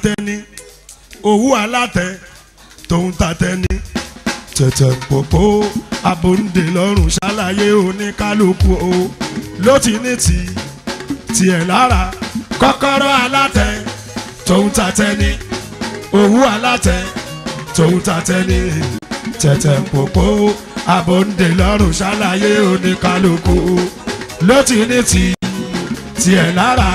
tatẹni owó alátẹ tòun tatẹni tẹ̀tẹ̀ pòpò abòǹde lọ́rùn ṣàlàyé oníkálukú o ló ti ní ti tiẹ̀ lára kọ́kọ́rọ́ alátẹ tòun tatẹni owó alátẹ tòun tatẹni tẹ̀tẹ̀ pòpò abòǹde lọ́rùn ṣàlàyé oníkálukú ló ti ní ti tiẹ̀ lára.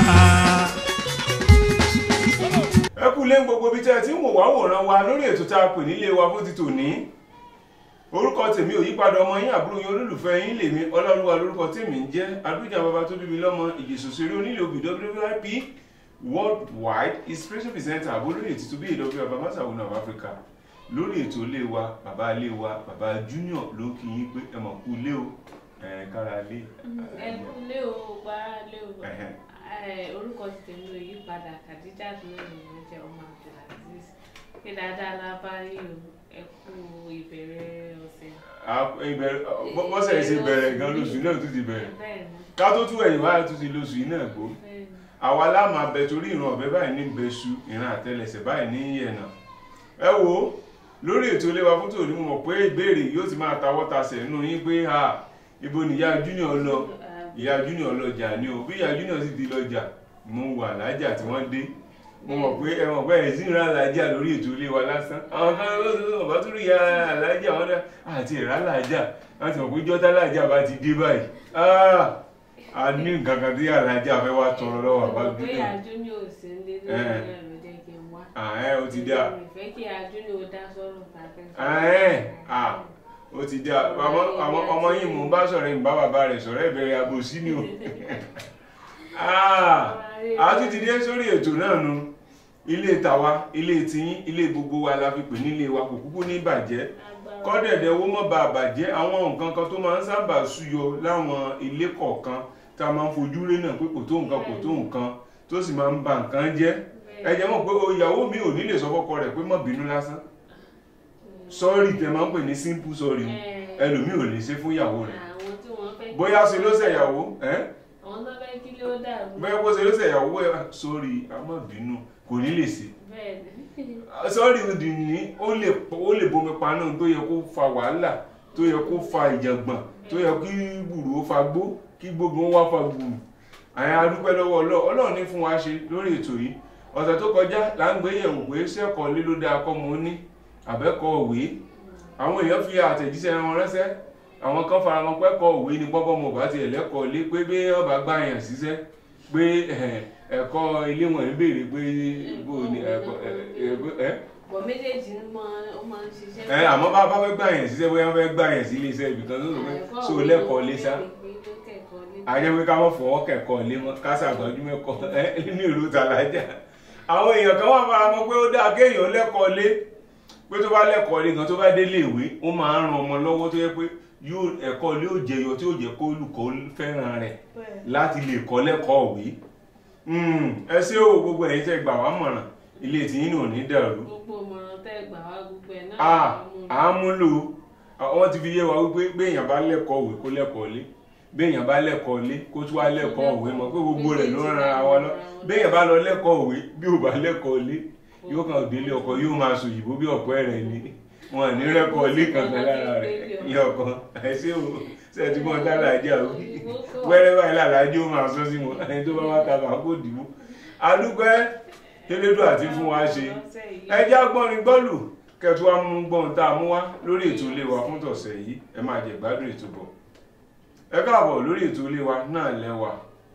ẹ kú lé gbogbo ibi tẹ́ ẹ ti ń wò wá wòran wa lórí ètò tá a pè nílé wa fún ti tòní orúkọ tèmi ò yípadà ọmọ yín àbúrò yín olólùfẹ́ yín lèmi ọlọ́runwá lórúkọ tèmi ń jẹ́ adújà bàbá tó bí mi lọ́mọ ìjẹ̀sọ̀sẹ̀rẹ̀ onílé obì wip worldwide inspiration presenter àbólóyè títún bí ìdọ́gbé bàbá masawu of Africa lórí ètò ilé wa bàbá ilé wa bàbá junior ló kí yín pé ẹ mọ̀ kú ilé o ẹ̀ kára lé. ẹ kúlé o gbára lé o Ẹ̀hẹ̀. Ẹ, orúkọ ti tèmi ò yí padà kàdíjà tó lè mọ jẹ ọmọ abdulaziz pé dáadáa la bá rí o ẹ kú ìbẹ̀rẹ̀ ọ̀sẹ̀. Ah, ìbẹ̀rẹ̀ bọ́- bọ́sẹ̀ ṣe bẹ̀rẹ̀ gan lóṣù náà tún ti bẹ̀rẹ̀ bẹ́ẹ̀ ni ká tó tún ẹ̀yìn wáyà tún ti lóṣù yìí náà gbó bẹ́ẹ̀ ni àwa láàmú abẹ torí ìran ọ̀bẹ báyìí ní bẹṣu ìran àtẹlẹsẹ̀ báyìí ní yẹ̀nà ẹ wo lórí ètò ilé wa fún tòní mo mọ̀ pé ìbéèrè yóò ti máa tawọ́ tasẹ̀ nínú yín pé ha ibo ni ìyá junior lọ ìyá junior lọjà ni o bí ìyá junior sì di lọjà mo wà lájà tí wọ́n dé mo mọ̀ pé ẹ mọ̀ pé ẹ̀ sí ìran alájà lórí ètò ilé wa lásán àwọn kan ló ló bá tún rí ìyá alájà wọn dá àti ìrà alájà láti mọ̀ pé jọ́tà alájà bá ti dé báyìí Ah, a ní nǹkan kan tí alájà fẹ́ wá tọrọ lọ́wọ́ àbá mo pé junior àjúní ò sí nílé lórí Ẹ̀. náà ló jẹ́ kí n wá. ààrẹ ó ti dá mi fẹ́ kí àjúní ò dá sọ́rọ̀ tàbí. ààrẹ à ó ti dá ọmọ ọmọ ọmọ yìí mò ń bá sọ̀rọ̀ ìbá bàbá rẹ̀ sọ̀rọ̀ ìbẹ̀rẹ̀ àbòsí ni o Ah, a tún ti dé sórí ètò náà nu ilé tàwa ilé tiyín ilé gbogbo wa la fi pè nílé wa kò kúkú ní bàjẹ́ kọ́dẹ̀dẹ̀ owó mọ́ bá bàjẹ́ àwọn nǹkan kan tó máa ń sábà súyọ láwọn ilé kọ̀ọ̀kan tá a máa ń fojú rí náà pé kò tó nǹkan kò tó nǹkan tó sì máa ń ba nǹkan jẹ́ ẹ jẹ́ mọ̀ pé ìyàwó mi ò ní lè sọ fọ́kọ rẹ̀ pé má bínú lásán sọ́ọ̀rì tẹ máa ń pè ní simple sorry ẹlòmíì ò lè ṣe fún ìyàwó rẹ̀ àwọn tí wọ́n fẹ́. bóyá ṣe ló ṣe ìyàwó ẹ́ àwọn tó fẹ́ kí ló dàrú. bóyá bó ṣe ló ṣe ìyàwó ẹ̀ sọ́ọ̀rì a má bínú kò ní lè ṣe bẹ́ẹ̀ ni. sọ́ọ̀rì òdì ní ó lè ó lè bomi paná tó yẹ kó fa wàhálà tó yẹ kó fa ìjàngbọ̀n tó yẹ kí gbùrù ó fa gbó kí gbogbo wọn wá fa gbùrù àyàn adúpẹ́ lọ́wọ́ Ọlọ́run Ọlọ́run ní fún wa ṣe lórí ètò yìí ọ̀sẹ̀ tó kọjá là ń gbé yẹ̀wò pé sẹ́kọ̀ọ́ lé ló dáa kọ́ mo ní àbẹ́kọ̀ òwe àwọn èèyàn fi àtẹ̀jíṣẹ́ wọn ránṣẹ́ àwọn kan fara wọn pẹ́kọ̀ òwe ní pọ́pọ́ mo bá tiẹ̀ lẹ́kọ̀ọ́ lé pé bí wọ́n bá gbà yàn síṣẹ́ pé eh, ẹ̀kọ́ ilé wọn ń béèrè pé bó ni ẹ̀kọ́ ẹ̀ ẹ̀ bọ̀ méjèèjì ń mọ ó máa ń ṣiṣẹ́. ẹ àmọ́ bá bá fẹ́ gbà yẹn síṣẹ́ bóyá wọ́n fẹ́ gbà yẹn sí iléeṣẹ́ ibì kan tó sọ pé so lẹ́kọ̀ọ́ lé sá àjẹ́ pé ká mọ̀ fọwọ́ kẹ̀kọ́ lé mọ́ ká ṣàgbọ́jú mẹ́kọ́ ẹ ní ìlú tàlájà àwọn èèyàn kan wà fara mọ́ pé ó dáa kéèyàn lẹ́kọ̀ọ́ lé pé tó bá lẹ́kọ̀ọ́ lé gan tó bá délé ìwé ó máa ń ran ọmọ lọ́wọ́ tó yẹ pé yóò ẹ̀kọ́ lé ó jẹyọ tí ó jẹ́ kó olùkọ́ fẹ́ràn rẹ̀ láti lè kọ́ lẹ́kọ̀ọ́ òwe ẹ ṣé o gbogbo ẹ̀yin tẹ́ gbà wá mọ̀ràn ilé tìyín náà ò ní dàrú gbogbo ìmọ̀ràn tẹ́ gbà wá gbogbo ẹ̀ náà. ah à ń múlò wọ́n ti fi yé wa wípé béèyàn bá lẹ́kọ̀ọ́ òwe kó lẹ́kọ̀ọ́ lé béèyàn bá lẹ́kọ̀ọ́ lé kó tún wá lẹ́kọ̀ọ́ òwe mọ̀ pé gbogbo rẹ̀ ló ń ran ara wa lọ béèyàn bá lọ lẹ́kọ̀ọ́ òwe bí ò bá lẹ́kọ̀ọ́ lé yóò kàn délé ọkọ yóò máa sọ òyìnbó bí ọ̀pọ̀ rẹ̀ ni wọn ní rẹ́kọ̀ọ́ lé kankan lára rẹ̀ ní ọkàn àìsí o ṣe ti mọ dára ajá o wẹ́rẹ́ báyìí làlájú ó máa sọ sí wọn ẹni tó bá wá ta bá kó dìbò adúpẹ́ tẹ́lẹ́dọ̀ àti fún wa ṣe ẹjẹ́ agbọ́nrin gbọ́lù kẹtù wa mú gbọ́n tá a mú wá lórí ètò ilé wa fún tọ̀sẹ̀ yìí ẹ máa jẹ gbádùn ètò bọ̀ ẹ káàbọ̀ lórí ètò ilé wa náà lẹ́wà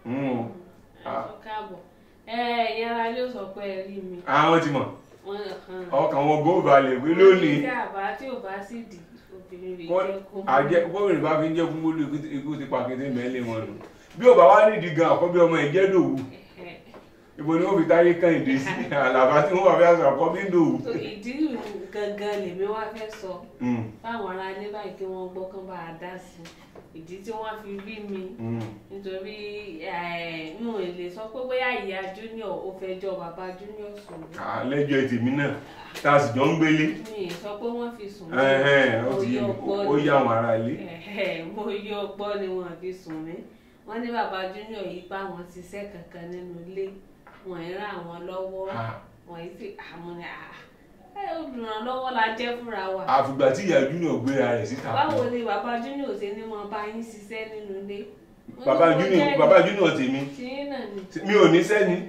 káàbọ̀ ẹ ìyẹn ara ló sọ pé ẹ rí mi. àwọn ti mọ̀ Wọ́n hàn. ọkàn wọn bó balẹ̀ pé lónìí tí àbá tí ò bá sì dì obìnrin rè kọ́- jẹ́ kó. àjẹ gómìnà bá fi ń jẹ́ fún gbólú ikú- ikú ti pa kété mẹ́lẹ̀ wọn nù bí ò bá wá nídìí gan àkọ́bí ọmọ ìjẹ́ dòwú ibo ni wọ́n fi táyé kan ìdè sí àlàbà tí wọ́n wà fi àṣà àkọ́bí dòwú. So, ìdí gangan lèmi wá fẹ́ sọ Mm, fáwọn ará ilé báyìí kí wọ́n gbọ́ kán bá a dá sí i ìdí tí wọ́n fi rí mi mm. nítorí eh, mi ò lè sọ pé bóyá ìyá junior ó fẹ́ jọ bàbá junior sùn mí. Ah, lẹ́jọ́ tèmi náà tá a sì jọ ń gbélé mi ì sọ pé wọ́n fi sùn mí. Ẹ̀hẹ́n, ó Mo ti yé yọ mi ọgbọ́n ó ni. yá àwọn ará ilé. Ẹ̀hẹ́, mo yọ ọgbọ́n ni wọ́n fi sùn mí wọ́n ní bàbá junior yìí bá wọn ṣiṣẹ́ kankan nínú ilé wọ́n ń ràn wọ́n lọ́wọ́ Ah, wọ̀nyí sì àmọ́ ni àá ẹ olùrànlọ́wọ́ la jẹ́ fúnra wa àfìgbà tí ìyá junior gbéra rẹ̀ síta báwo ni bàbá junior ṣe ní mo bá yín ṣiṣẹ́ nínú ilé. bàbá Mo ní mo junior jẹ́ bàbá junior tèmi tìyín náà ni mi ò ní sẹ́ni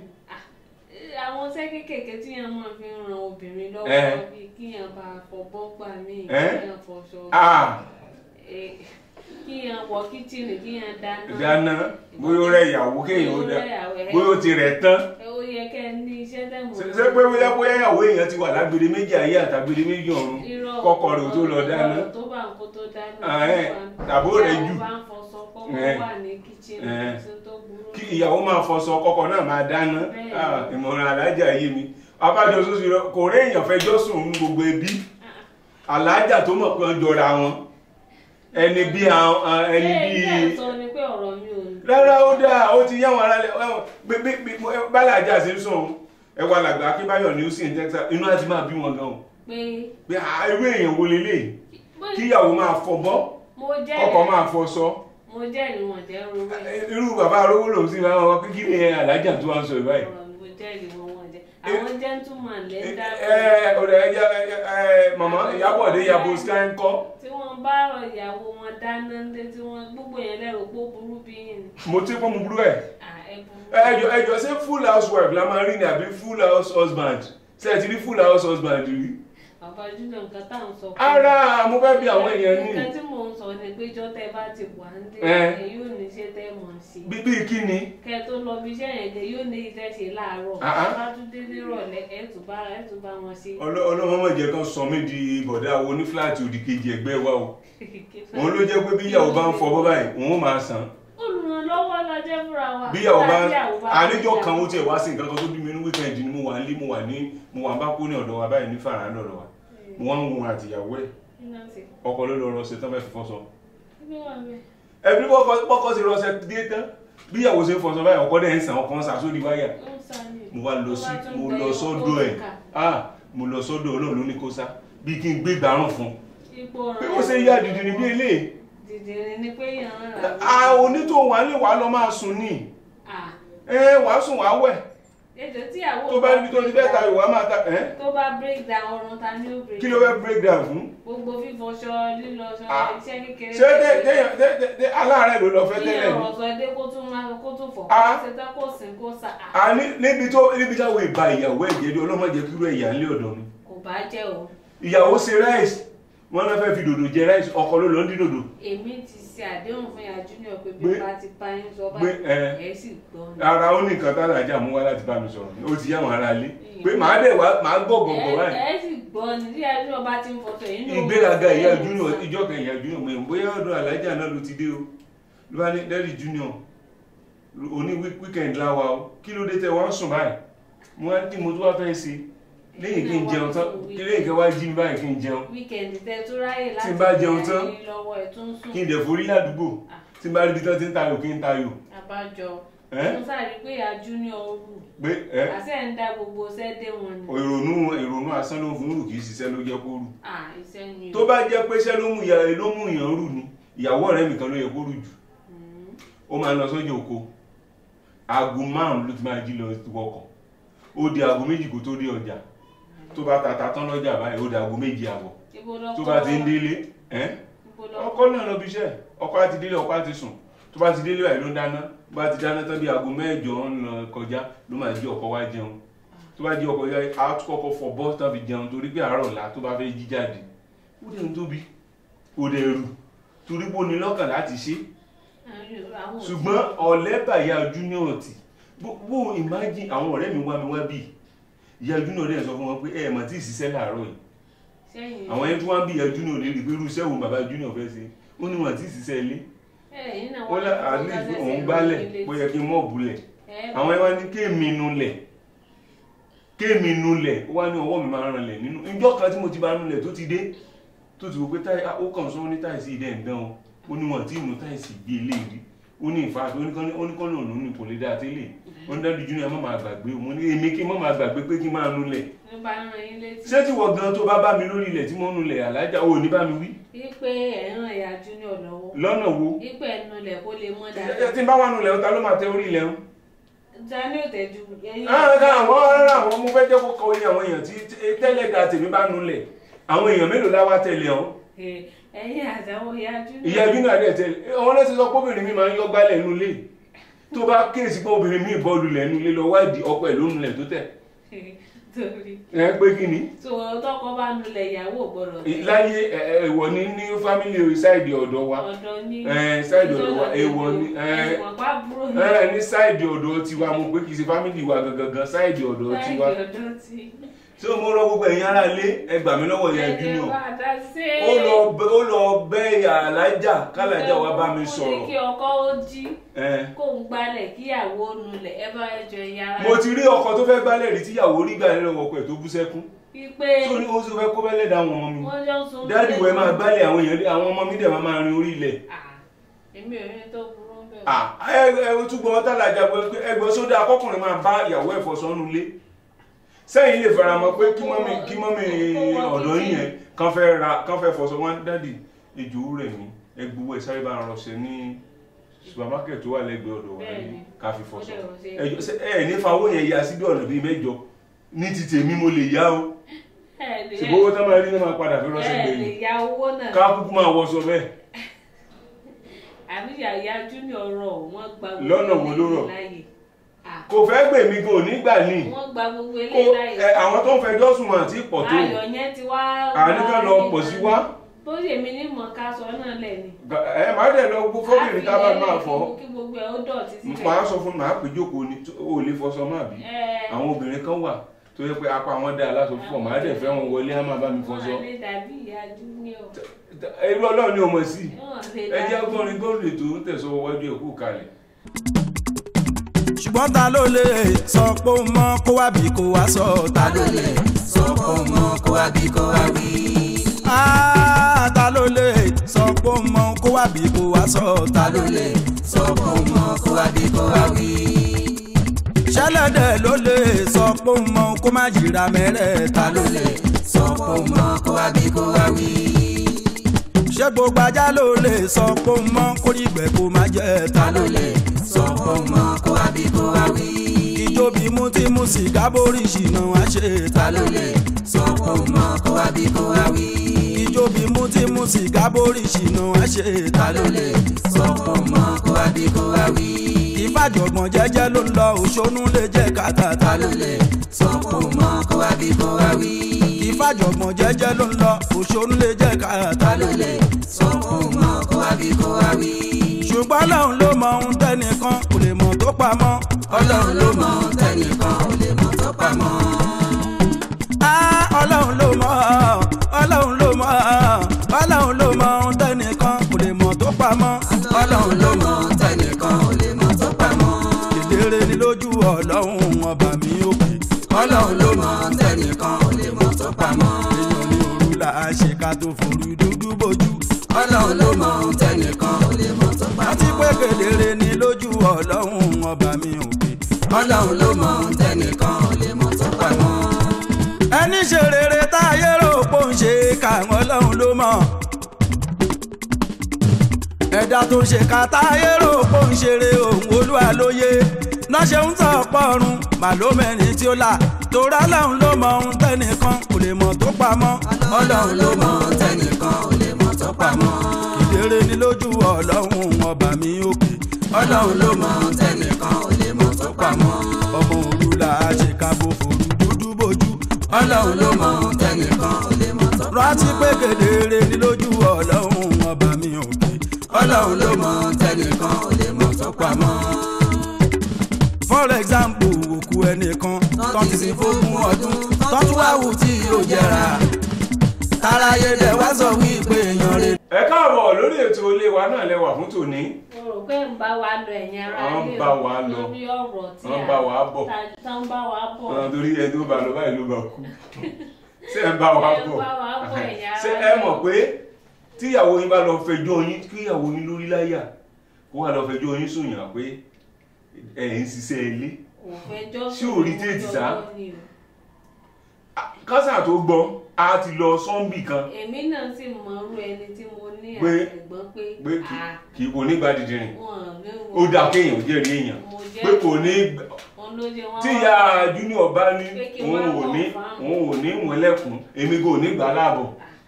àwọn iṣẹ́ kéékèèké tí yẹn máa fi ń ran obìnrin Ẹ. lọ́wọ́ bíi kí yẹn bá fọbọ́ gbà míì kí Ẹ. yẹn fọṣọ ah eh, kí yẹn wọ kíchìnì kí yẹn dáná. dáná bóyá ó rẹ ìyàwó kéèyàn ó dá Bóyá ó rẹ ìyàwó, ẹ. bóyá ó ti rẹ̀ tán ẹ ó yẹ kẹ́ ẹ ní iṣẹ́ tẹ̀mọ́. ṣe ṣe pé bóyá bóyá ìyàwó èèyàn ti wà lágbèrè méjì ayé àtàgbèrè méjì ọ̀run Irọ́ kọ́kọ́ rẹ̀ ò tó lọ dáná ọ̀rọ̀ tó bá ń kó tó dáná. Ah, ẹ, tàbó rẹ̀ jù. Tí àwọn bá ń fọṣọ kọ́kọ́ Ẹ. wà ní kíchìnì Ẹ. tí tó burú. kí ìyàwó máa fọṣọ kọ́kọ́ náà máa dáná Bẹ́ẹ̀ni. Ah, ìmọ̀ràn alájà yé mi abájọ sọ́sọ́ rẹ kò rí èèyàn fẹjọ́ sùn ní gbogbo ẹbí alájà tó mọ̀ pé wọ́n jọra wọn ẹni bí àwọn ah, ẹni Ṣé bí ilé ẹ̀sọ́ ni pé ọ̀rọ̀ mi ò ní. rárá ó dáa ó ti yáwọn ará lẹ gbé bálàjà ṣe ń sùn ẹ wà làgbà akínbáyọ̀ ní houston texas inú àti máa bí wọn gan o pé pé ah, irú èèyàn wo lélẹ̀ bó- kíyàwó máa fọbọ́ mo jẹ́ ọkọ máa fọṣọ mo jẹ́ ìwọ̀n jẹ́ rúwé. irú bàbá arówó lòun sì máa wọ pé kí ni alájà tó wá ń sọ ìbáyìí ọ̀rọ̀ mo jẹ́ ìwọ̀n wọn jẹ́ àwọn gentleman lè ń dá ẹ ọ̀rẹ́ ẹja ẹ màmá ìyábọ̀dé yabo sky ń kọ́ tí wọ́n bá rọ ìyàwó wọn dáná ńlé tí wọ́n gbogbo yẹn lẹ́rù pé ó burú bí yìí ni mo ti pọ́n mu burú ẹ̀ à ẹ burú. ẹjọ ẹjọ ṣé full housewife la máa rí ni àbí full house husband ṣé ẹ ti rí full house husband rí. bàbá júlọ nǹkan tá à ń sọ. fún ara mo fẹ́ bí àwọn èèyàn ní nǹkan tí mò ń sọ ni pé jọ́ tẹ́ bá ti wà ń dé Ẹ. ẹ yóò ní iṣẹ́ tẹ́ mọ̀ sí. bíbí kí ni kẹ́ tó lọ bí iṣẹ́ yẹn gẹ yóò ní iṣẹ́ ṣe láàárọ̀ Ah, ah. bá tún dé nírọ̀lẹ́ ẹ̀ tún bá ẹ̀ tún bá wọn ṣe. ọlọ́mọ jẹ́ kan sọ mí di bọ̀dá wo ní fúláàtì òdì kejì ẹgbẹ́ wa o òun ló jẹ́ pé bí ìyàwó bá ń fọ bọ́ báyìí òun ó máa san olùrànlọ́wọ́ la jẹ́ fúnra wa. bí ìyàwó bá Nígbà tí ìyàwó bá àníjọ fẹ́ kan ó ìyàwó. tiẹ̀ wá sí nǹkan kan tó bí mi ní wíkẹ́ndì ni mo wà nílé mo wà ní mo wà ń bá kó ní ọ̀dọ̀ wa báyìí ní fàrà lọ́dọ̀ wa mo wá ń wo àtìyàwó ẹ̀ Kí ló ń ṣe? ọkọ ló lọ rọ ṣe tán fẹ́ fi fọṣọ Kí ló wà bẹ́ẹ̀? ẹbí pọ́kọ́ sí rọṣẹ dé tán bí ìyàwó ṣe ń fọṣọ báyìí ọkọ dẹ̀ ń sàn ọkọ ń sà sórí wáyà Ó ń sá ni. mo wá lọ Tó sí bá tún mo gbẹ lọ yóò sọ́dọ̀ kó ẹ̀ kà. ah mo lọ sọ́dọ̀ Ọlọ́run ló ní kó sá bí kí n gbé gbàrún fún Ipò pé rẹ̀ ó ṣe yá dìdì ní bí eléyìí dìdìrín ni pé yàn ń rà. a onítòhún wà lè wà lọ máa sùn ní Ah, ẹ wàá sùn wàá wẹ̀ ètò tí ìyàwó tó bá níbi tó ti fẹ́ tayò wàá máa ta ẹ́ tó bá break down ọrùn ta ni ó break kí ló fẹ́ break down fún gbogbo fífọṣọ lílọṣọ Ah. iṣẹ́ kékeré. ṣé dé- dé- dé- dé- dé- aláàárẹ̀ ló lọ fẹ́ kí tẹ́lẹ̀ ọ̀rọ̀ ni sọ dé kó tún máa kó tún fọ̀ Ah. kó ṣe tán kó sìn kó sà á. a ní níbi tó níbi táwọn ìbá ìyàwó ẹ̀jẹ̀ dé ọlọ́mọdé kúrò ẹ̀yà ńlẹ̀ ọ̀dọ̀ mi kò bá jẹ́ o ìyàwó ṣe ráìsì wọn náà fẹ́ fi dòdò jẹ ráìsì ọkọ ló lọ ń dín dòdò èmi ti ṣe àdéhùn fún ya junior pé bí Gbé- bá ti bá yín sọ gbé, báyìí ẹ. ẹ sì gbọ́ ni. ara ó ní nǹkan tá àjà mú wá láti bá mi sọ̀rọ̀ ó ti yá àwọn ará ilé pé màá dẹ̀ wá màá gbọ́ gbọ̀ngbọ̀ ẹ báyìí ẹ sì gbọ́ ni bí ya junior bá ti ń fọṣọ yìí. ìgbéraga ìyá junior ìjọ kan ìyá junior mọ̀ bóyá ọ̀dọ̀ alájà náà ló ti dé o ló bá ní dẹ́rì junior òní weekend láwa o kí ló dé tẹ wọ́n sùn báyìí mo wá ní mo tó wá fẹ́ ṣe lẹ́yìn kí n jẹun tán kí lẹ́yìn kí wá jí mi báyìí kí n jẹun wíkẹ̀ndì tẹ tó ráyè láti Tí n bá jẹun tán, bẹ̀rẹ̀ lọ́wọ́ ẹ̀ tó ń sùn. kí n dẹ̀ forí ládùúgbò tí n bá rí ibi tán ti ń tayò kí n tayò àbájọ Ẹ́? mo sáré pé ya junior rù pé ẹ àṣẹ ń dá gbogbo sẹ́dẹ̀ wọn ni. ìrònú ìrònú asán ló fún rù kì í ṣiṣẹ́ ló jẹ́ kó rù à iṣẹ́ ni tó bá jẹ́ pé iṣẹ́ ló mú ìyá ló mú ìyàn rù ni ìyàwó ọ̀rẹ́ mi kan ló yẹ kó rù jù ó máa ń lọ sọ́jà oko aago márùn ló ti máa jí lọ wọkọ̀ ó di aago méjì kó tó dé ọjà tó bá tata tán lọ́jà báyìí ó di aago méjì àbọ̀ ibo lọ tó bá ti ń délé ẹ́ ibo lọ ọkọ náà lọ bí iṣẹ́ ọkọ á ti délé ọkọ á ti sùn tó bá ti délé báyìí ló ń dáná tó bá ti dáná tán bí aago mẹ́jọ ń lọ kọjá ló máa jí ọkọ wá jẹun tó bá jí ọkọ yá á tún kọ́kọ́ fọ bọ́ tán fi jẹun torí pé àárọ̀ ọ̀la tó bá fẹ́ jí jáde ó dẹ̀ ń tóbi ó dẹ̀ rù torí pé ó ní lọ́kàn láti ṣe àwọn ṣùgbọ́n ọ̀lẹ́ bàyà junior tì bó imagine àwọn ọ̀rẹ́ mi wá mi wá bì ìyá junior dẹ̀ sọ fún wọn pé ẹ̀ mọ̀ tí ì ṣiṣẹ́ láàárọ̀ yìí sẹ́yìn àwọn ẹni tí wọ́n bí ìyá junior lè rí pé irú iṣẹ́ wo bàbá junior fẹ́ ṣe ó ní wọn tí ì ṣiṣẹ́ ilé ẹ̀yìn náà wọ́n lẹ́ àlejò òun gbálẹ̀ bó yẹ kí n mọ̀ bulẹ̀ àwọn ẹni wá ní kéèmí nulẹ̀ kéèmí nulẹ̀ ó wá ní ọwọ́ mi máa ń ranlẹ̀ nínú ìjọ kan tí mo ti bá nulẹ̀ tó ti dé tó ti wò pé táì ó kàn sọ ní táìsì ìdẹ́ ń dán o ó ní wọn tí ìmú táìsì gbé ilé rí ó ní ìfàṣọ oníkan òun ní kò lè dá tẹ́lẹ̀ ó ní dájú junior má máa gbàgbé mo ní èmi kí n má máa gbàgbé pé kí n máa nulẹ̀ ló bá ń ran yín létí ṣé tí wọ́n gan tó bá bá mi lórí ilẹ̀ tí mo nulẹ̀ alájà ò ní bá mi wí wípé ẹ̀ ń ran ìyá junior lọ́wọ́ lọ́nà wo wípé ẹnu lẹ̀ kó lè mọ́ dáadáa tí n bá wà nulẹ̀ ọ̀tá ló máa tẹ orí ilẹ̀ o dání ò tẹ̀jú ẹyin. àwọn àwọn ará àwọn mo fẹ́ jẹ́ kó kọ oyin àwọn èèyàn tí tẹ́lẹ̀ da tèmi bá nulẹ̀ àwọn èèyàn mélòó láwá tẹ̀lé ọ̀hún ẹyin àtàwọn ìyájú. ìyá ẹbí náà dẹ̀ tẹ̀lé àwọn náà ti sọ pé obìnrin mi máa ń yọ gbálẹ̀ nulẹ̀ tó bá kíyèsí pé obìnrin mi bọ́ọ̀lù lẹ̀ nulẹ̀ lọ wádìí ọkọ ẹ̀ ló nulẹ̀ tó tẹ̀ torí ẹ pé kí ni tó tọkọ bá nulẹ̀ ìyàwó gbọ́dọ̀ tẹ̀. láyé ẹ̀wọ̀ ní ní fámìlì sáìdì ọ̀dọ̀ wa ọ̀dọ̀ ní. ẹ, sáìdì ọ̀dọ̀ wa èèwọ̀ ni ẹ, ẹ̀wọ̀n pa búrò ní. ẹ ní sáìdì ọ̀dọ̀ tiwa mo pé kì í ṣe fámìlì wa gangan sáìdì ọ̀dọ̀ sáìdì tiwa ọ̀dọ̀ ti. tí o mo rọ gbogbo ẹ̀yin ará ilé ẹ gbà mí lọ́wọ́ ìyá ẹ̀jẹ̀ junior bá dá sí. ó lọ bẹ- ó lọ bẹ́ ìyá alájà kálájà wa bá mi ó ní sọ̀rọ̀ kí ọkọ ó jí ẹ. kó ń gbálẹ̀ kíyàwó nulẹ̀ ẹ bá jọ yàrá. mo ti rí ọkọ tó fẹ́ gbálẹ̀ rí tíyàwó rí gbà nínú ọkọ ẹ̀ tó bú sẹ́kún pípé tó ní ó sì fẹ́ kó bẹ́lẹ̀ dá àwọn ọmọ mi wọ́n jọ ń sun. dáàdì wẹ̀ máa gbálẹ̀ àwọn èèyàn àwọn ọmọ mi dẹ̀ máa máa rin orí ilẹ̀ Ah, èmi ò ní tó burú bẹ́ẹ̀. Ah, ẹ ẹ túbọ̀ tálàjà pé ẹgbẹ́ sódà akọkùnrin máa bá ìyàwó ẹ̀ fọṣọ nulẹ̀ sẹ́yìn lè fara mọ́ pé kí mọ́mí kí mọ́mí ọ̀dọ́ yìí yẹn kán fẹ́ ra kán fẹ́ fọṣọ wọn dáàdì ìjò rẹ̀ mí ẹgbowó ẹ̀ sáré bá ń rọṣẹ ní supermarket tó wà lẹ́gbẹ̀ẹ́ ọ̀dọ̀ wa Bẹ́ẹ̀ni. yìí ká fi fọṣọ Ó dẹ̀ rọṣẹ. ẹjọ ṣe ẹ ní fa owó yẹn ya síbi ọ̀nà bíi mẹ́jọ ní ti tèmi mo lè yá o ẹ lè ṣùgbọ́n owó tó máa rí ní máa padà fi rọ́ṣẹ́ ẹ lè gbẹ̀yìn ya owó náà. ká kúkú máa wọṣọ bẹ́ẹ̀ àbí yàyà júnior rọ wọn gba gbogbo Lọ́nà wo ló rọ̀? eléyìí láàyè. Ah, kò fẹ́ gbè mí gan ò ní gbà ní wọ́n gba gbogbo kó eléyìí láàyè. ẹ, àwọn tó ń fẹjọ́ sùn wọn àti pọ̀ tó ayọ̀ yẹn ti wá. àníkà lọ pọ̀ sí wá tó sì èmi ní mọ̀ ká sọ náà lẹ̀ ni. ẹ má dẹ̀ lọ gbó fọ́bìnrin tá a bá máa fọ́ kí gbogbo ẹ̀ ó dọ̀tí síbẹ̀. màá sọ fún mi màá pè jókòó ni tó- o ò lè fọṣọ má bí Ẹ, àwọn obìnrin kan wà tó yẹ pé apá wọn dá aláṣọ púpọ̀ màá dẹ̀ fẹ́ wọn wọlé á máa bá mi fọṣọ wọ́n lè dàbí ìyá júnior. irú ọlọ́run ni o mọ̀ sí Wọ́n lè ẹ jẹ́ dàbí- gbọ́nrin gómìnà tó ń tẹ̀sọ́ wájú ẹ̀ kú kalẹ̀ ṣùgbọ́n ta ló lè sọ pé ó mọ kó wá bí kó wá sọ ta ló lè sọ pé ó mọ kó wá bí kó wá wí. Ah, ta ló lè sọ pé ó mọ kó wá bí kó wá sọ ta ló lè sọ pé ó mọ kó wá bí kó wá wí. ṣẹlẹ̀dẹ̀ ló lè sọ pé ó mọ kó má jìra mẹ́rẹ̀ ta ló lè sọ pé ó mọ kó wá bí kó wá wí. ṣé gbogbo ajá ló lè sọ pé ó mọ kórìgbẹ́ kó má jẹ́ ta ló lè sọ pé ó mọ kó wá bí kó wá wí. ìjọbi mú tí mú sìgá borí ṣìnà wá ṣe ta ló lè sọ pé ó mọ kó wá bí kó wá wí. ìjọbi mú tí mú sìgá borí ṣìnà wá ṣe ta ló lè sọ pé ó mọ kó wá bí kó wá wí. ìfàjọ̀gbọ̀n jẹ́jẹ́ ló ń lọ òṣónú lè jẹ́ kàkà ta ló lè sọ pé ó mọ kó wá bí kó wá wí. ìfàjọ̀gbọ̀n jẹ́jẹ́ ló ń lọ òṣónú lè jẹ́ kàkà ta ló lè sọ pé ó mọ kó wá bí kó wá wí. ṣùgbọ́n ọlọ́run ló mọ ohun tẹ́nìkan kò lè mọ̀ tó pamọ́. ọlọ́run ló mọ ohun tẹ́nìkan kò lè mọ̀ tó pamọ́. Ah, ọlọ́run ló mọ̀ ọlọ́run ló mọ̀ ọlọ́run ló mọ ohun tẹ́nìkan kò lè mọ̀ tó pamọ́. ọlọ́run ló mọ ohun tẹ́nìkan kò lè mọ̀ tó pamọ́. kedere ni lójú ọlọ́run ọba mi òkè. ọlọ́run ló mọ ohun tẹ́nìkan kò lè mọ̀ tó pamọ́. èèyàn ní òru là á ṣe ká tó forú dúdú bojú. ọlọ́run ló mọ ohun tẹ́nìkan kò lè mọ̀ tó pamọ́. àti pé kedere ni lójú ọlọ́run ọba mi òkè. ọlọ́run ló mọ ohun tẹ́nìkan kò lè mọ̀ tó pamọ́ ẹni ṣe rere táyé rò pò ń ṣe káwọn ọlọ́run ló mọ̀ ẹ̀dá tó ń ṣe ká táyé rò pò ń ṣeré òun olúwa lóye náà ṣe ń tọ̀ pọ̀run màlómẹ́rin tí ó là torá lọ́run ló mọ ohun tẹ́nìkan kò lè mọ̀ tó pamọ́ ọlọ́run ló mọ ohun tẹ́nìkan kò lè mọ̀ tó pamọ́ ìdérè ni lójú ọlọ́run ọba mi òkè ọlọ́run ló mọ ohun tẹ́nìkan kò lè mọ̀ tó pamọ́ ọmọ òru là á ṣe ká bó forú dúdú bójú ọlọ́run ló mọ ohun tẹ́nìkan ò lè mọ̀ tó. rántí pé kedere ni lójú ọlọ́run ọba mi òkè. ọlọ́run ló mọ ohun tẹ́nìkan ò lè mọ̀ tó pamọ́. for example òkú ẹnìkan tó ti sin fógún ọdún tó tún wá wù tí yóò jẹrà. táráyé dẹ̀ wá sọ wípé èèyàn rẹ̀. ẹ káàbọ̀ lórí ètò ilé wa náà lẹ́wà fún tòní mo rò pé ń bá wa lọ ẹ̀yìn ara Wọ́n ń ilé bá wa lọ. lórí ọ̀rọ̀ tí Wọ́n ń bá wa bọ̀. tá ń bá wa bọ̀. ọ̀nà torí ẹni tó bá lọ báyìí ló bá kú ṣé ẹ ń bá wa Ẹ ń bọ̀ bá wa bọ̀ ẹ̀yà ṣé ara ẹ mọ̀ pé tíyàwó yín bá lọ fẹjọ́ yín kíyàwó yín lórí láyà kó wà lọ fẹjọ́ yín sùn yàn pé ẹ̀ ń ṣiṣẹ́ ilé kò fẹjọ́ Ṣé ò rí téètì sá? lọ́wọ́ ni o. kásà tó gbọ́ a ti lọ sọ́ńbì kan èmi náà sì mọ irú ẹni tí mo ní Pé- àtẹ̀gbọ́n pé pé kì- à kì í kò ní gba dìdìrìn wọn ní ó dáa kéèyàn jẹ́rìí èèyàn mo pé jẹ́ kò ní wọn òun ló jẹ wọn tí ìyá junior bá ní Pé kí òun wọ́n ò ní mọ̀ fáwọn. òun ò ní ìwọ̀nlẹ̀kùn èmi kò ní gbà láàbọ̀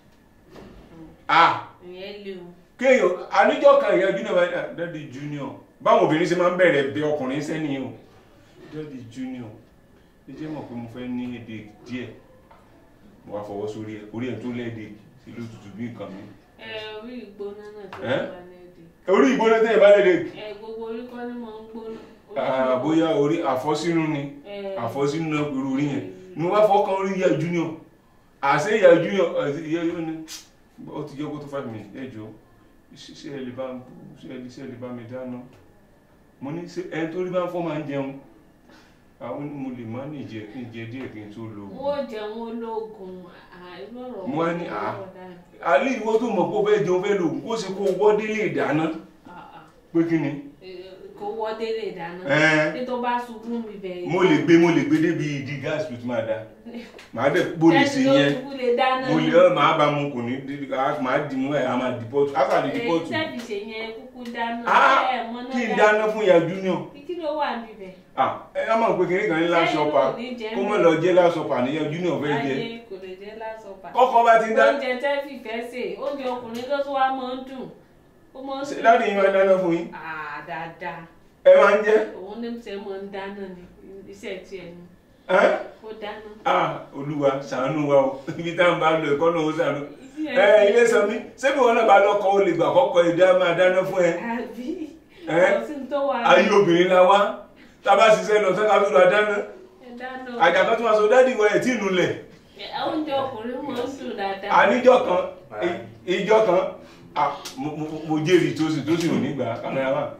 ah ìyẹn lé o kéèyàn àníjọ́ kan ìyá junior bá ní "Ah, daddy junior báwọn obìnrin ṣe máa ń bẹ̀rẹ̀ bí ọkùnrin sẹ́ni o daddy junior ẹ jẹ́ mọ̀ pé mo fẹ́ ní èdè díẹ̀ mo wá fọwọ́ sórí ẹ̀ orí ẹ̀ tó lẹ́ẹ̀dẹ̀ sí ló tutù bí nǹkan mi ẹ orí ìgbóná náà tó Ẹ́? wà lẹ́ẹ̀dẹ̀ orí ìgbóná tẹ́ ẹ̀ bá lẹ́ẹ̀dẹ̀ ẹ gbogbo orí kọ́ ni mo ń gbóná Orí Ah, náà- bóyá orí àfọ́sínú ni ẹ, àfọ́sínú náà pẹ̀lú orí yẹn ni wọ́n bá fọ́kàn orí ìyá junior àṣẹ ìyá junior àti ìyá junior ni ó ti jẹ́ kó tó five minutes ẹ jọ ṣe ṣe ẹ lè bá ṣe ẹ lè ṣe ẹ lè bá mi dáná mo ní ṣe ẹni tó rí bá ń fọ́ máa ń jẹun àwọn ni mo lè má ní ìjẹ kí n jẹ díẹ̀ kí n tó lò ó. wọ́n jẹun ológun àìlọ́rọ̀ Mo wá ní, ah. alẹ́ ìwọ tó mọ̀ pé ó fẹ́ jẹun fẹ́ lò ó kó ṣe kó wọ́ délé ìdáná pé kí ni kò wọ́ délé ìdáná Ẹ́. tí tó bá ṣubú mi bẹ̀rẹ̀ mo lè gbé mo lè gbé débi ìdí gáàsì tó ti máa da màá dẹ̀ bóde sí yẹn ṣubú lè dáná mo lè ọ́ màá bá mu kò ní dé- á- màá dì mú ẹ̀ á máa dì pọ́tù á kà lè dì èyí pọ́tù tẹ́bi ṣe yẹn kúkú dáná á ẹ̀ mọ́ náà kí n dáná fún ìyá junior kí ló wà níbẹ̀ ah ẹ á máa pe kiri kan ní lásọpà Sẹ́yìn ò ní jẹ kó mọ̀ mí. lọ jẹ́ lásọpà níyà junior fẹ́ jẹ ayé kò lè jẹ́ lásọpà kọ́kọ́ bá ti ń dá oúnjẹ tẹ́ fìfẹ́ sè oúnjẹ ọkùnrin ló tún wá máa ń dùn ó máa ń ṣe dùn láti yín máa dáná fún yín Ah, dáadáa ẹ máa ń jẹ́ òun ní ṣe máa ń dáná ni iṣẹ́ tiẹ̀ ni ẹ́ ó dáná. ah olúwa ṣàánú wa o ibi táwọn bá lọ ẹ̀kọ́ náà ó ṣàánú Iṣẹ́ ẹ tiẹ̀ ilé sọ mí ṣébi wọn náà bá lọkọ o lè gbà kọ́kọ́ èdè á máa dáná fún ẹ àbí Ẹ́? kò sí ní tó wà ayé obìnrin la wá tá a bá ṣiṣẹ́ lọ sọ́ka tó lọ dáná ẹ dáná àjàkọ́ tó máa sọ dádì wọ ẹ̀ tí ì nulẹ̀ Ẹ, oúnjẹ ọkùnrin máa ń dùn dáadáa. àníjọ́ kan i- ìjọ́ kan ah, mo- mo- mo jèrè tó sì tó sì ò ní gbà kámẹ́rà wà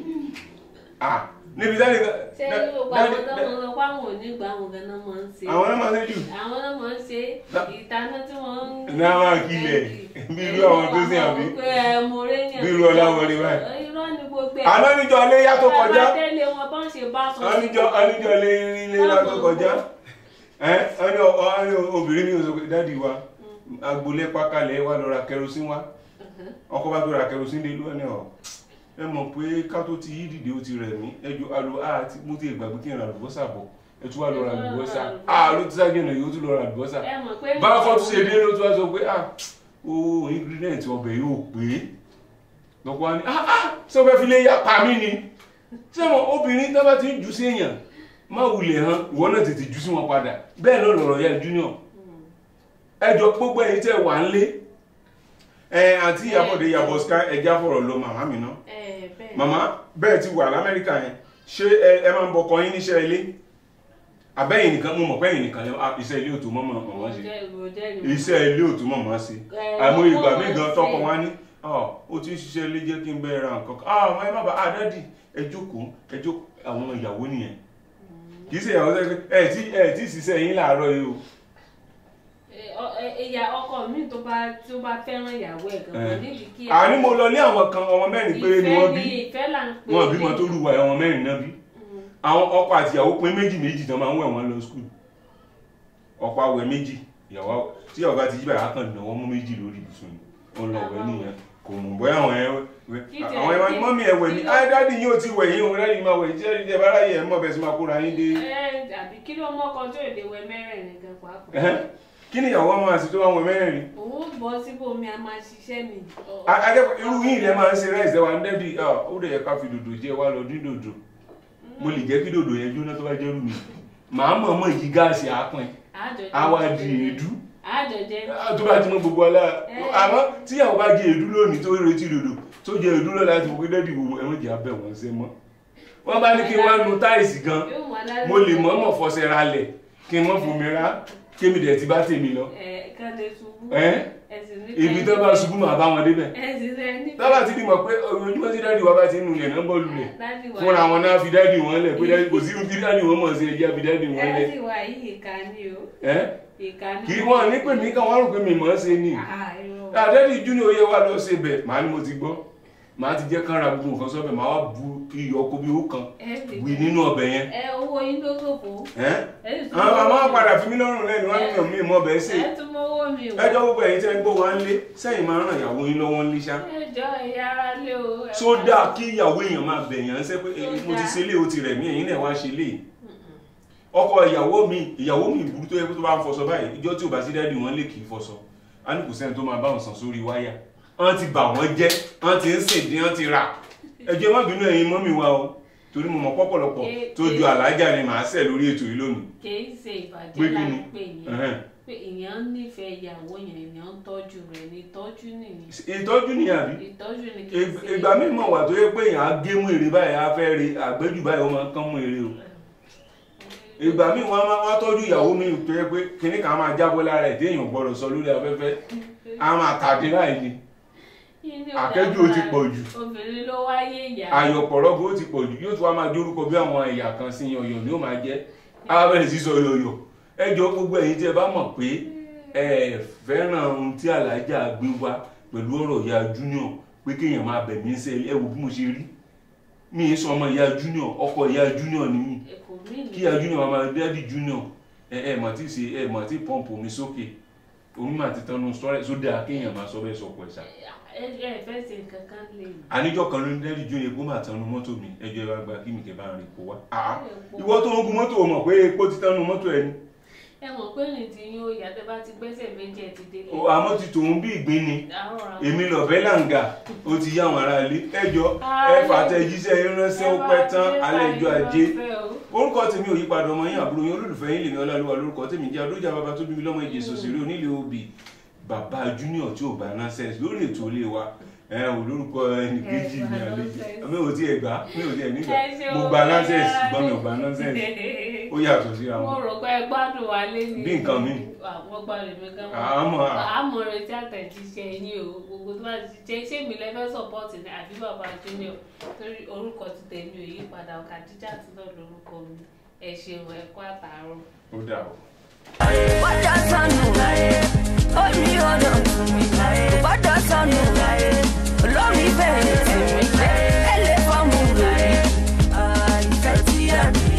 ah níbi dáàdì kan ṣé dá- yóò pa dáàdì- àwọn tó dá- máa ń lọ pa àwọn onígbà àwọn ganan máa ń ṣe. àwọn náà máa ń ṣe jù àwọn náà máa ń ṣe Dá- ìtaná tí wọ́n ń. Náà máa kílẹ̀, bí irú àwọn tó sìn àbí? pé ẹ mo rẹ́ ní Bí irú Ọláwọlé báyìí. irọ́ ni gbogbo ẹ̀. àná níjọ́ iléyá tó kọjá bàbá tẹ́lẹ̀ wọn bá ń ṣe bá sọ àníjọ́ àníjọ́ iléyá tó kọjá ẹ́ àní ọ- àní obìnrin mi ò sọ pé dádì wa agbolé pákálẹ̀ wa lọ ra kẹrosín wa ọkọ bá tó ra kẹrosín dé lónìí ọ ẹ mọ̀ pé ká tó ti yí dìde ó ti rẹ̀ mí ẹjọ́ alo a ti mú ti ìgbàgbé kí n ra àlùbọ́sà bọ̀ ẹ tún wá lọ ra àlùbọ́sà a ló ti ságẹ̀ náà yóò tún lọ ra àlùbọ́sà ẹ mọ̀ pé. bá fọ́ tún ṣe dé ló tún wá sọ pé ah o ingredient ọbẹ̀ yóò pé lọ́pọ̀ wá ní ah ah ṣé o fẹ́ fi lé yá pa mí ni ṣé mo obìnrin tó bá ti ń jù sí èèyàn má wulẹ̀ hàn ìwọ náà tètè jù sí wọn padà bẹ́ẹ̀ náà lọ̀rọ̀ ya junior ẹjọ́ gbogbo ẹ̀yin tẹ́ wà ń lé ẹ àti ìyàbọ̀dé ìyàbọ̀ sky ẹja fọ̀rọ̀ lọ màmá mi náà ẹ bẹ́ẹ̀ màmá bẹ́ẹ̀ ti wà lamẹ́ríkà yẹn ṣé ẹ ẹ máa ń bọ ọkọ yín níṣẹ́ ilé àbẹ́yìn nìkan mo mọ̀ pé ẹ̀yin nìkan lẹ ah, iṣẹ́ ilé òtún mọ́mọ́ mọ́ ṣe iṣẹ́ ilé òtún mọ̀ mọ́ ṣe àmọ́ ìgbà mí gan tọkọ wá ní ọ ó ti ń ṣiṣẹ́ ilé jẹ́ kí n bẹ́ẹ̀ ra nǹkan kan ah ẹ má bà á dádì ẹ jókòó ẹ jókòó àwọn ìyàwó nìyẹn kì í ṣe ìyàwó sẹ́kẹ́ ẹ tí ẹ tí ṣiṣẹ́ yín láàárọ̀ yìí o ìyá ọkọ mi tó bá tó bá fẹ́ràn ìyàwó ẹ̀ gan-an nídìí kí. àní mo lọ ní àwọn kan ọmọ mẹ́rin péré ni wọ́n bí ìfẹ́ là ń pè wọn bímọ tó lù wá ọmọ mẹ́rin náà bí àwọn ọkọ àti ìyàwó pín méjì méjì tán máa ń wẹ̀ wọ́n lọ skul ọkọ awẹ méjì ìyàwó awẹ- tí ìyàwó bá ti jí báyìí á kàn náwó mú méjì lórí ibùsùn ni ó lọ wẹ̀ nìyẹn kò mọ̀ bóyá àwọn ẹ wẹ̀ àwọn ẹ wá mọ́mí ẹ wẹ̀ ní á dádì yín ò ti wẹ̀ yín òun dádì máa wẹ̀ jẹ́ ìjẹ́ bá ráyè ẹ̀ mọ̀ bẹ́ẹ̀ sì máa kóra yín dé ẹ àbí kí ló mọ́kàn tó èdè wẹ mẹ́rẹ̀ẹ̀rin gan pàápàá. Ẹhẹ́n. kí ni ìyàwó ọmọ àti tó wá wọn mẹ́rin òun bọ́ síbòmí a máa ṣiṣẹ́ mi. akẹ́kọ̀ọ́ irú yìí lẹ máa ń ṣe ráìsì wa ń dẹ́bi ó dẹ̀ yẹ ká fi dòdò jẹ́ wá lọ dín dòdò mo lè jẹ́ kí dòdò yẹn jóná tó bá jẹ́ rú mi màá mọ̀ mọ̀ yí gáàsì àápọn àwa di èédú àjọjẹ tó bá ti mọ gbogbo ọlá àmọ́ tíyàwó bá jẹ èédú lónìí tó retí dòdò tó jẹ èédú lọ́la láti wọ́n dẹ́bi gbogbo ẹ̀wọ̀n jẹ́ abẹ́ wọn ṣe mọ́ wọ́n bá ní kí wọ́n nu táìsì gan mo lè mọ̀ mọ̀ fọṣẹ ra lẹ̀ kí n mọ̀ fún mi rá kémi dẹ̀ ti bá tèmi lọ ẹ kàdé ṣubú ẹ́ ẹsìn ní ibi tó bá ṣubú màá bá wọn débẹ̀ ẹsìn rẹ ní. tábà ti di mọ̀ pé ojúmọ́ sí dáàdì wa bá ti ń nulẹ̀ náà bọ́ lulẹ̀ Dádì wa fúnra wọn náà fi dáàdì wọn lẹ̀ pé dáàdì kò sí irun tí dáàdì wọn mọ̀ sí ẹjẹ́ fi dáàdì wọn lẹ̀ dádì wa yìí ìka ni o ẹ́ ìka ni. kì í wọ́n ní pè mí káwọn rò pé mi mọ̀ ọ́ ṣe ni Ah, irọ́. àdẹ́dì júnior oyè wa lọ ṣe bẹ̀ màá ní mo ti gbọ́ màá ti jẹ́ kán ra gbogbo nǹkan sọ́bẹ̀ màá wá bu iyọ̀ kó bí ó kan ẹ lè- wì nínú ọbẹ̀ yẹn ẹ owó yín tó ṣòfò. ẹ́ ẹ sì tún àwọn mọ́wọ́ àmọ́ mi. padà fi mí lọ́rùn lẹ́nu wọn nìyàn mí mọ́ bẹ́ẹ̀ sè ẹ tún mọ́wọ́ mi o. ẹjọ́ gbogbo ẹ̀yin tẹ́ ń gbọ́ wa ń lé sẹ́yìn máa ń ràn ìyàwó yín lọ́wọ́ ń lé ṣá ẹjọ́ ẹ̀yà ara lé o. ẹ só máa- dáa kí ìyàwó èèyàn máa bẹ̀yàn ṣẹ́ pé Tó mo ti dáa. ṣe lé o ti rẹ̀ mí ẹ̀yin náà wá ṣe lé ọkọ ìyàwó mi ìyàwó mi ìburú tó yẹ kó tó bá ń fọṣọ báyìí ìjọ tí ò bá sí dádì wọn lè kì í fọṣọ a ní kò sẹ́ni tó máa bá wọn sàn sórí wáyà wọ́n ti bà wọ́n jẹ́ wọ́n ti ń sèdín wọ́n ti rà ẹjọ́ má bínú ẹ̀yin mọ́mì wa o torí mo mọ̀ pọ́pọ̀lọpọ̀ tó ju àlájà ni màá sẹ̀ lórí ètò yìí lónìí kì í ṣe ìbàjẹ́ Pé kí là ni? ń pè yẹn Ẹhẹ́n. pé èèyàn nífẹ̀ẹ́ ìyàwó yẹn èèyàn ń tọ́jú rẹ̀ ní ìtọ́jú nìyí ìtọ́jú ni àbí ìtọ́jú ni kì í Ig- ṣe ìgbà mi mọ̀ wà tó yẹ pé èèyàn á gé mú èrè báyìí á fẹ́ rí àgbéjù báyìí ó máa ń kán mú èrè o ìgbà mi wọn máa wá tọ́jú ìyàwó mi tó yẹ pé kinní kan á máa jábọ́ lára ẹ̀ tí èèyàn gbọ́dọ̀ sọ lórí afẹ́fẹ́ á máa tàdé láì ní Yín ní àkẹ́jù ó ti pọ̀ jù. obìnrin ló wáyé ìyá ayọ̀pọ̀rọ̀gbọ̀ ó ti pọ̀ jù yóò tún wá máa dórúkọ bí àwọn ẹ̀yà kan sí yọ̀yọ̀ ni ó máa jẹ́ á bẹ̀rẹ̀ sí sọ yọ̀yọ̀ ẹ jọ gbogbo ẹ̀yin tí ẹ bá mọ̀ pé ẹ fẹ́ràn ohun tí alájà gbé wá pẹ̀lú ọ̀rọ̀ ìyá junior pé kéèyàn máa bẹ̀ mí sẹ́ ẹ wo bí mo ṣe rí mi ì sọ ọmọ ìyá junior ọkọ ìyá junior ni mí kò mí ní kí ìyá junior máa dẹ́ẹ̀dì junior ẹ ẹ mọ̀ tí ì ṣe ẹ mọ̀ tí pọ́ǹpù omi sókè omi mà ti tanu sọ́rẹ́ sódà kéèyàn máa sọ bẹ́ẹ̀ sọ̀kọ̀ ẹ̀sà ẹ ẹ fẹ́ ṣe nǹkan kan lè ní. àníjọ́ kan ló ń dẹ́rì jó epo máa tanu mọ́tò mi ẹjọ́ ẹ bá gba kí mi kẹ́ bá ń rìn kó wá. Àá, ìwọ tó ń gun mọ́tò o mọ̀ pé epo ti tanu mọ́tò ẹ ni ẹ mọ̀ pé ní ti yín ó yá tẹ́ bá ti gbẹ́sẹ̀ méjì ẹ ti délé. O, àmọ́ ti tòun bí ìgbín ni Àárọ̀ ra- èmi lọ̀bẹ́ làǹgà ó ti yá àwọn ará ilé ẹjọ́ ẹ fàtẹ́jíṣẹ́ ránṣẹ́ ó pẹ́ tán alẹ́ ìjọ ajé orúkọ tèmi ò yípadà ọmọ yín àbúrò yín olólùfẹ́ yín lèmi ọlálùwà lórúkọ tèmi jẹ́ adójà bàbá tó bí mi lọ́mọ ìjẹsọ òṣèré onílé obì bàbá junior tí ò bá nonsense lórí ètò ilé wa ẹ ò lórúkọ ẹnì kejì mi àlejò mi ò tiẹ̀ gbà mi ò tiẹ̀ nígbà mo gba nonsense ṣùgbọ́n mi ò gba nonsense ó yàtọ̀ síra mo wọn rò pé ẹ gbádùn wa lé ní. Bí nǹkan mi. àwọn gbádùn mi gan. àmọ́ àmọ́ retí àtẹ̀jíṣẹ́ yín o gbogbo tó bá ti jẹ́ ṣé mi lẹ́fẹ́ sọ́pọ́ọ̀tì ní àbí bàbá junior torí orúkọ ti tẹ̀mí ò yí padà Khadija ti náà lórúkọ mi ẹ ṣeun ẹ kú àtàárọ̀. ó dà o. Bọ́dà sọnù ó ní ọ̀dọ̀ mi. Bọ́dà sọnù olórí bẹ̀rẹ̀ tèmi. Ẹ lè fọ́ọ̀mù lórí àìfẹ́ tí a ní.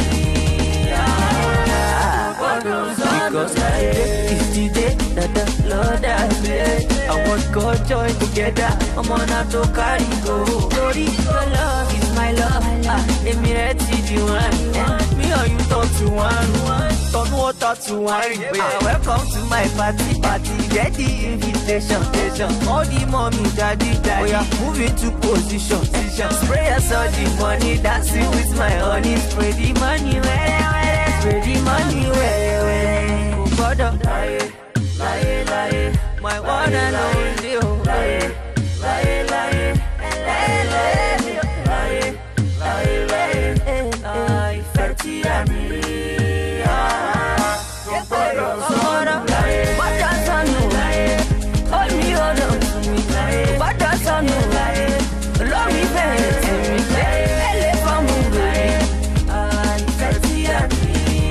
Bọ́dà sọnù. Because today is the day that the Lord has made. I want God join together. Ọmọ náà tó kárí go. Torí your love is my love. Ah, Èmi rẹ̀ ti di wọn. Me and you turn to one. Turn water to wine. Ah, Welcome to my party. Party. Get the invitation. All the mommy, daddy, daddy. We are moving to position. Spray us all the money. Dancing with my honey. Spray the money. Where, where, spray the money. Where, where. Kò gbọ́dọ̀ láyé, láyé, láyé. My one and only. oh. Láyé, láyé, láyé. Láyé, láyé, láyé. Láyé, láyé. Ah, ìfẹ́ tí a ní. Ah, kò gbọ́dọ̀ sọ̀rọ̀. Gbọ́dọ̀ sọnù. Ó ní ọ̀dọ̀ mi. Gbọ́dọ̀ sọnù. Olórí bẹ̀rẹ̀ tèmi. Ẹ lè fọ́ọ̀mù lórí. Ah, ìfẹ́ tí a ní.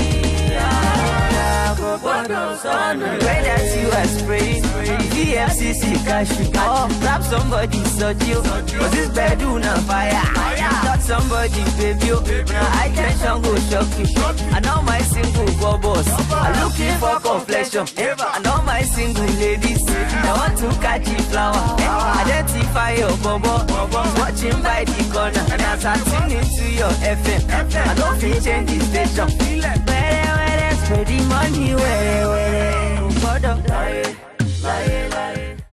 Ah, kò gbọ́dọ̀ sọnù. The way that you are spraying. VFCC cash you oh, Grab somebody such you. Cause this bedroom on fire. Touch somebody baby. oh. Now I tension go shock you. I know my single go boss. I'm looking for complexion. I know my single ladies. I want to catch the flower. Identify your bubble. Watching by the corner. And as I tune into your FM, I don't feel change the station. Where, where, spread the money, where, where. Gbọ́dọ̀ láyé, láyé,